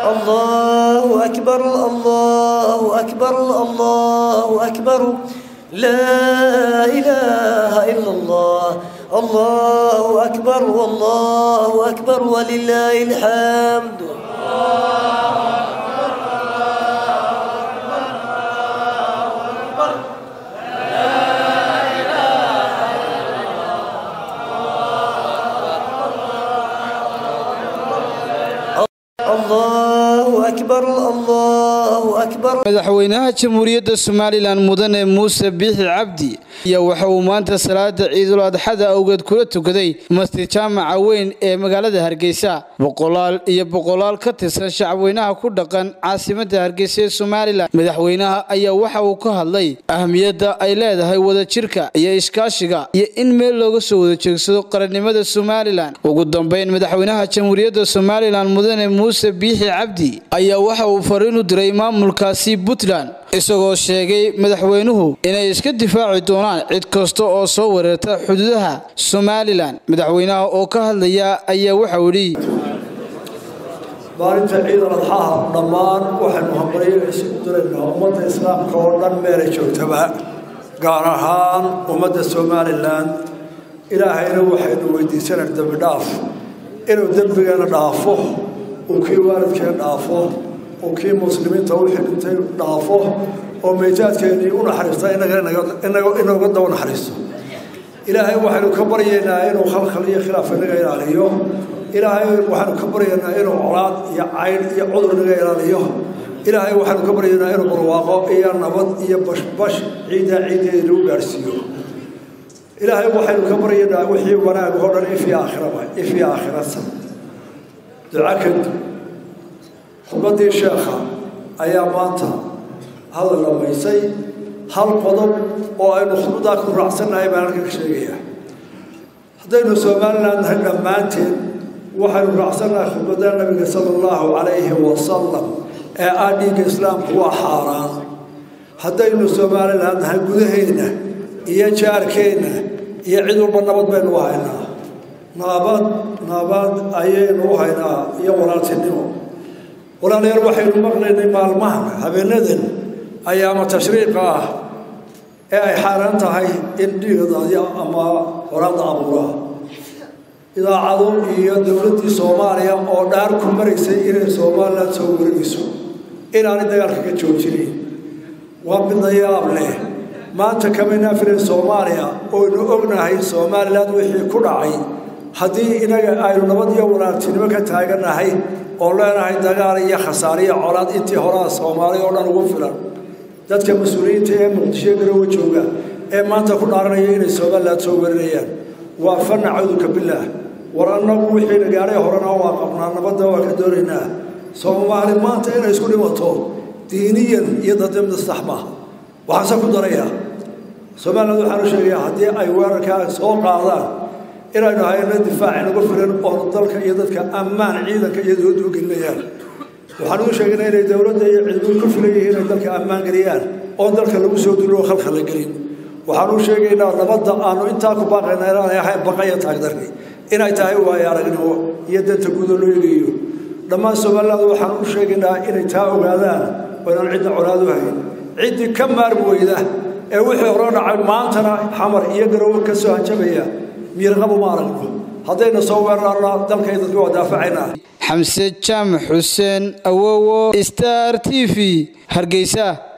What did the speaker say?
الله أكبر الله أكبر الله أكبر لا إله إلا الله الله أكبر والله أكبر ولله الحمد الله أكبر الله أكبر madaxweynaha jamhuuriyadda somalilan mudane muuse biixi cabdi ayaa waxa uu maanta salaada ciidul adxada awgeed kula tukaday masjid jaamaca weyn ee magaalada hargeysa boqolaal iyo boqolaal ka tirsan shacabweynaha ku dhaqan caasimadda hargeysa ee somalilan madaxweynaha ayaa waxa uu ka hadlay ahmiyadda ay leedahay wadajirka iyo iskaashiga iyo in meel looga soo wada jeegsado qarannimada somalilan ugu dambeyn madaxweynaha jamhuuriyadda somalilan mudane muuse biixi cabdi ayaa waxa uu fariin u diray maamulkaasi puntland isagoo sheegay madaxweynuhu inay iska difaaci doonaan cid kasta oo soo weerarta xuduudaha somalilan madaxweynaha oo ka hadlaya ayaa waxau yidhi maalinta ciidan adxaha dhammaan waxaynu hambalyo isugu diraynaa ummadda islaamka oo dhan meelay joogtaba gaar ahaan ummadda somalilan ilaahayna waxaynu weydiisanay dembi dhaaf inuu dembigeena dhaafo uu kii waalidkeena dhaafo uu kii muslimiinta wixii dhintay dhaafo oo meejaadkeennii u naxariista inooga daba naxariisto ilaahay waxaynu ka baryaynaa inuu khalkhal iyo khilaaf inaga ilaaliyo ilaahay waxaanu ka baryaynaa inuu colaad iyo caydh iyo cudur inaga ilaaliyo ilaahay waxaanu ka baryaynaa inuu barwaaqo iyo nabad iyo bashbash ciiddaa ciiddeeda lagu gaadhsiiyo ilaahay waxaynu ka baryaynaa wixii wanaag oo dhan ifii aakhiraba ifii aakhirasa duco kadib khudbaddii sheekha ayaa maanta hadal dhamaysay hal qodob oo aynu khudbaddaa ku raacsannahay baan halkan ka sheegayaa haddaynu somalilan nahay dhammaanteen waxaynu raacsannahay khudbadda nabiga sala allahu calayhi wasalam ee ah dhiigga islaamku waa xaaraan haddaynu somalilan nahay gudaheenna iyo jaarkeenna iyo cid walba nabad baynu u haynaa nabad nabad ayaynu u haynaa iyo walaaltinimo walaalayaal waxaynu maqlaynay maalmahan habeenadan ayaama tashriiqa ah ee ay xaaraan tahay in dhiigadaadya ama horaada abuuraa idaacado iyo dowladdii soomaaliya oo dhaar ku maraysay inay somalilan soo warinayso inaanay dagaalka ka joojinayn waa midna yaab leh maanta kamaynaa filan soomaaliya oynu ognahay somalilan wixii ku dhacay haddii inaga aynu nabad iyo walaaltinimo ka taagannahay oo leenahay dagaal iyo khasaare iyo colaad intii horaa soomaaliya oo dhan ugu filan dadka mas-uuliyiinta ee muqdisho garowe jooga ee maanta ku dhaaranaya inay somalilan soo warinayaan waa fanna cawduka bilaah war annagu wixiina gaadhay horena waa qabnaa nabadda waa ka doonaynaa soomaali maanta inay isku dhimato diiniyan iyo dadnimada sax maaha waxaase ku daraya somaliland waxaanu sheegayaa haddii ay weerarkaa soo qaadaan inaynu hayno difaac inagu filan oo dalka iyo dadka ammaan ciidanka iyo dowladdu u gelinayaan waxaan u sheegaynaa inay dowladda iyo ciidamadu ku filan yihiin inay dalka ammaan geliyaan oon dalka lagu soo dulo oo khalkhal la gelin waxaan u sheegaynaa nabadda aanu intaa ku baaqayna inaanay ahayn baqaya taagdarki inay tahay waayo aragnimo iyo danta guudo loo eegayo dhammaan somaliland waxaan u sheegaynaa inay taa ogaadaan oo inaan cidna colaad u hayn ciddii ka maarmi weyda ee wixii hore dhacay maantana xamar iyo garowe ka soo hanjabaya miirqabu ma aragno haddayna soo weerarna dalkay dadku waa daafacaynaa xamse jaamac xuseen awowo star t v hargeysa